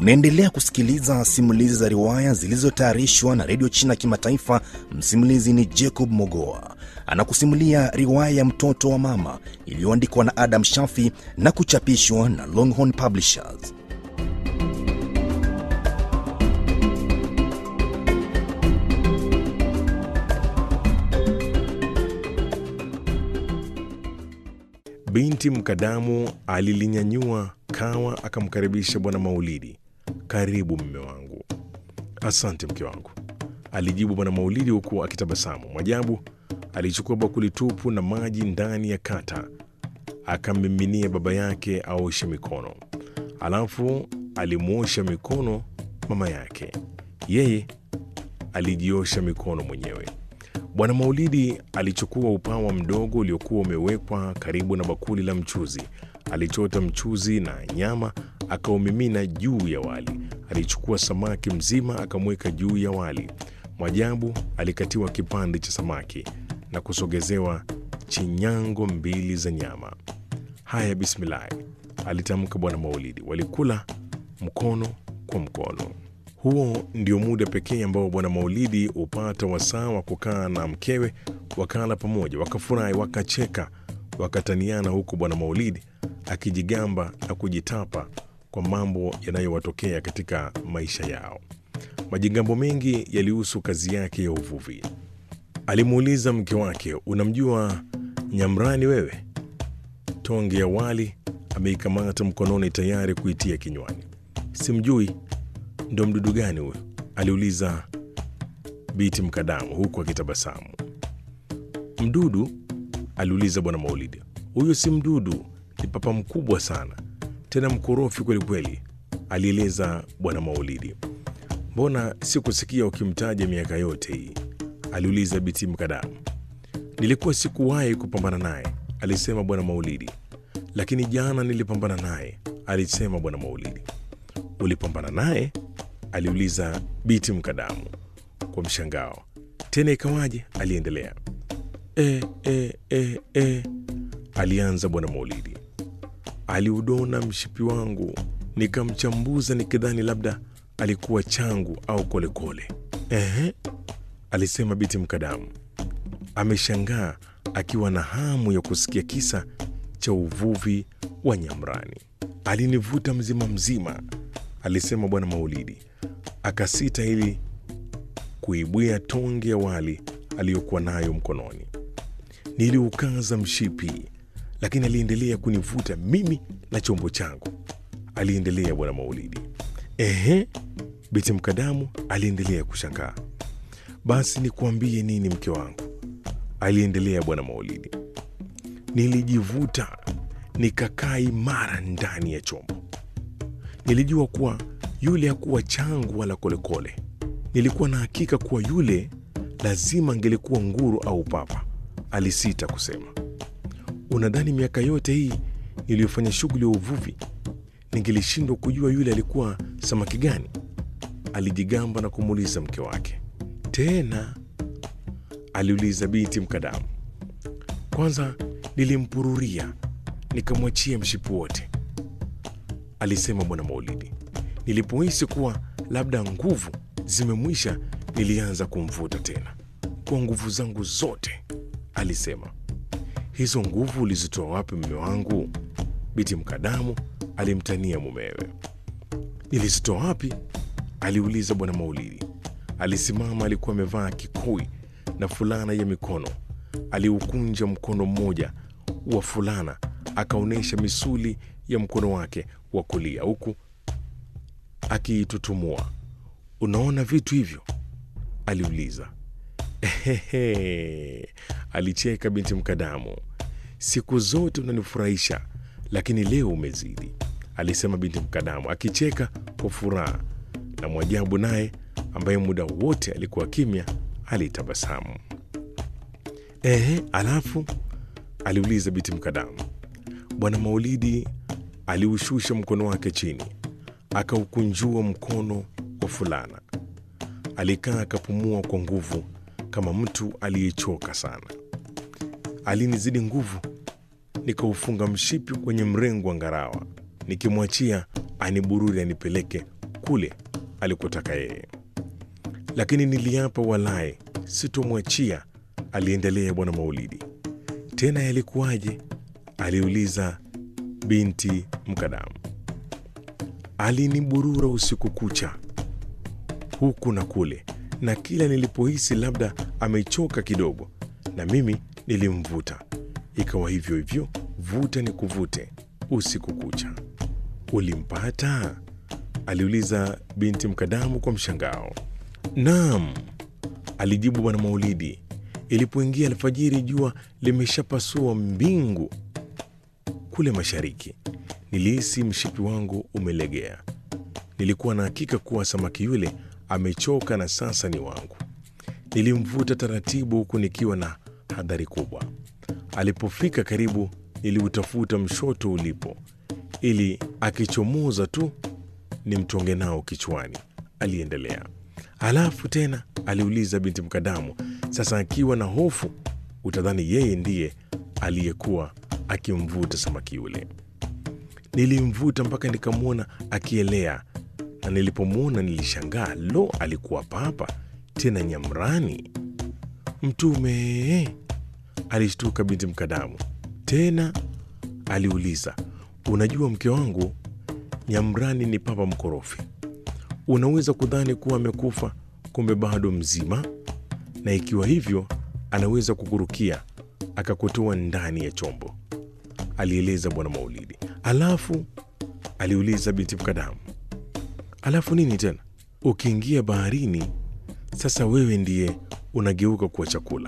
Unaendelea kusikiliza simulizi za riwaya zilizotayarishwa na redio China Kimataifa. Msimulizi ni Jacob Mogoa, anakusimulia riwaya ya mtoto wa mama iliyoandikwa na Adam Shafi na kuchapishwa na Longhorn Publishers. Binti Mkadamu alilinyanyua kawa akamkaribisha Bwana Maulidi. Karibu mme wangu. Asante mke wangu, alijibu Bwana Maulidi huku akitabasamu. Mwajabu alichukua bakuli tupu na maji ndani ya kata, akammiminia baba yake aoshe mikono, alafu alimwosha mikono mama yake. Yeye alijiosha mikono mwenyewe. Bwana Maulidi alichukua upawa mdogo uliokuwa umewekwa karibu na bakuli la mchuzi. Alichota mchuzi na nyama akaumimina juu ya wali. Alichukua samaki mzima akamweka juu ya wali. Mwajabu alikatiwa kipande cha samaki na kusogezewa chinyango mbili za nyama. Haya, bismillahi, alitamka Bwana Maulidi. Walikula mkono kwa mkono. Huo ndio muda pekee ambao Bwana Maulidi hupata wasaa wa kukaa na mkewe, wakala pamoja, wakafurahi, wakacheka, wakataniana, huku Bwana Maulidi akijigamba na kujitapa kwa mambo yanayowatokea katika maisha yao. Majigambo mengi yalihusu kazi yake ya uvuvi. Alimuuliza mke wake, unamjua Nyamrani wewe? Tonge ya wali ameikamata mkononi, tayari kuitia kinywani. Simjui. Ndo mdudu gani huyo? aliuliza Biti Mkadamu huku akitabasamu. Mdudu? aliuliza Bwana Maulidi. Huyo si mdudu, ni papa mkubwa sana, tena mkorofi kwelikweli, alieleza Bwana Maulidi. Mbona sikusikia ukimtaja miaka yote hii? aliuliza Biti Mkadamu. Nilikuwa sikuwahi kupambana naye, alisema Bwana Maulidi. Lakini jana nilipambana naye, alisema Bwana Maulidi. Ulipambana naye? aliuliza Biti Mkadamu kwa mshangao. Tena ikawaje? aliendelea. E, e, e, e, alianza Bwana Maulidi. Aliudona mshipi wangu nikamchambuza, nikidhani labda alikuwa changu au kolekole. Ehe, alisema Biti Mkadamu ameshangaa, akiwa na hamu ya kusikia kisa cha uvuvi wa Nyamrani. Alinivuta mzima mzima, alisema Bwana Maulidi akasita ili kuibwia tonge ya wali aliyokuwa nayo mkononi. Niliukaza mshipi, lakini aliendelea kunivuta mimi na chombo changu, aliendelea Bwana Maulidi. Ehe, Biti Mkadamu aliendelea kushangaa. Basi nikuambie nini, mke wangu, aliendelea Bwana Maulidi. Nilijivuta nikakaa imara ndani ya chombo. Nilijua kuwa yule hakuwa changu wala kolekole. Nilikuwa na hakika kuwa yule lazima angelikuwa nguru au papa. Alisita kusema. Unadhani miaka yote hii niliyofanya shughuli ya uvuvi ningelishindwa kujua yule alikuwa samaki gani? Alijigamba na kumuuliza mke wake. Tena aliuliza Binti Mkadamu. Kwanza nilimpururia nikamwachia mshipi wote, alisema Bwana Maulidi. Nilipohisi kuwa labda nguvu zimemwisha, nilianza kumvuta tena kwa nguvu zangu zote, alisema. Hizo nguvu ulizitoa wapi, mume wangu? Binti Mkadamu alimtania mumewe. Nilizitoa wapi? aliuliza Bwana Maulidi. Alisimama, alikuwa amevaa kikoi na fulana ya mikono. Aliukunja mkono mmoja wa fulana, akaonyesha misuli ya mkono wake wa kulia huku akiitutumua. Unaona vitu hivyo? aliuliza. Ehehe, alicheka binti Mkadamu. Siku zote unanifurahisha, lakini leo umezidi, alisema binti Mkadamu akicheka kwa furaha, na Mwajabu naye ambaye muda wote alikuwa kimya alitabasamu. Ehe, alafu aliuliza binti Mkadamu. Bwana Maulidi aliushusha mkono wake chini, akaukunjua mkono wa fulana. Alikaa akapumua kwa nguvu kama mtu aliyechoka sana. Alinizidi nguvu, nikaufunga mshipi kwenye mrengo wa ngarawa, nikimwachia anibururi anipeleke kule alikotaka yeye. Lakini niliapa walaye sitomwachia, aliendelea Bwana Maulidi. Tena yalikuwaje? aliuliza binti Mkadamu. Aliniburura usiku kucha huku na kule, na kila nilipohisi labda amechoka kidogo, na mimi nilimvuta. Ikawa hivyo hivyo, vuta ni kuvute usiku kucha. Ulimpata? aliuliza binti Mkadamu kwa mshangao. Naam, alijibu Bwana Maulidi. Ilipoingia alfajiri, jua limeshapasua mbingu kule mashariki, nilihisi mshipi wangu umelegea. Nilikuwa na hakika kuwa samaki yule amechoka na sasa ni wangu. Nilimvuta taratibu, huku nikiwa na hadhari kubwa. Alipofika karibu, niliutafuta mshoto ulipo, ili akichomoza tu nimtonge nao kichwani. Aliendelea. Halafu tena aliuliza binti Mkadamu, sasa akiwa na hofu, utadhani yeye ndiye aliyekuwa akimvuta samaki yule. Nilimvuta mpaka nikamwona akielea, na nilipomwona nilishangaa, lo, alikuwa papa tena nyamrani. Mtume, alishtuka binti Mkadamu. Tena aliuliza, unajua mke wangu, nyamrani ni papa mkorofi. Unaweza kudhani kuwa amekufa, kumbe bado mzima, na ikiwa hivyo, anaweza kukurukia akakutoa ndani ya chombo, alieleza Bwana Maulidi. Alafu aliuliza binti Mkadamu, alafu nini tena? Ukiingia baharini, sasa wewe ndiye unageuka kuwa chakula,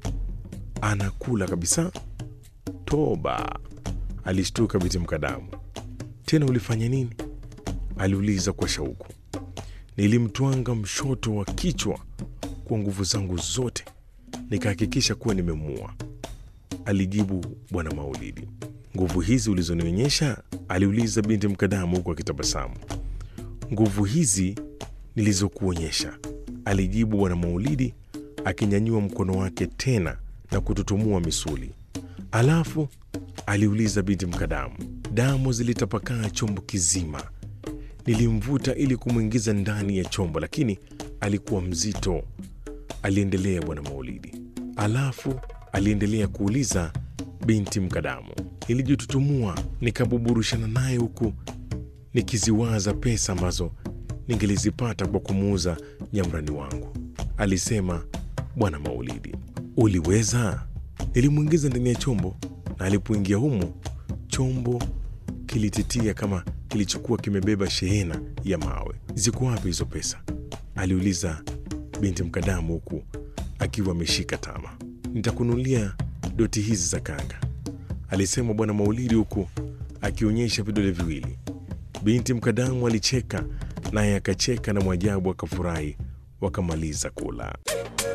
anakula kabisa. Toba, alishtuka binti Mkadamu. Tena ulifanya nini? aliuliza kwa shauku. Nilimtwanga mshoto wa kichwa kwa nguvu zangu zote, nikahakikisha kuwa nimemuua, alijibu Bwana Maulidi. Nguvu hizi ulizonionyesha? aliuliza binti Mkadamu huku akitabasamu. Nguvu hizi nilizokuonyesha, alijibu Bwana Maulidi akinyanyua mkono wake tena na kututumua misuli. Alafu aliuliza binti Mkadamu. Damu zilitapakaa chombo kizima. Nilimvuta ili kumwingiza ndani ya chombo, lakini alikuwa mzito, aliendelea Bwana Maulidi. Alafu aliendelea kuuliza binti Mkadamu. Nilijitutumua nikabuburushana naye huku nikiziwaza pesa ambazo ningelizipata kwa kumuuza nyamrani wangu, alisema Bwana Maulidi. Uliweza? Nilimwingiza ndani ya chombo, na alipoingia humo, chombo kilititia kama kilichokuwa kimebeba shehena ya mawe. Ziko wapi hizo pesa? aliuliza binti Mkadamu huku akiwa ameshika tama. Nitakunulia doti hizi za kanga, alisema Bwana Maulidi huku akionyesha vidole viwili. Binti Mkadamu alicheka naye akacheka, na Mwajabu akafurahi. Wakamaliza kula.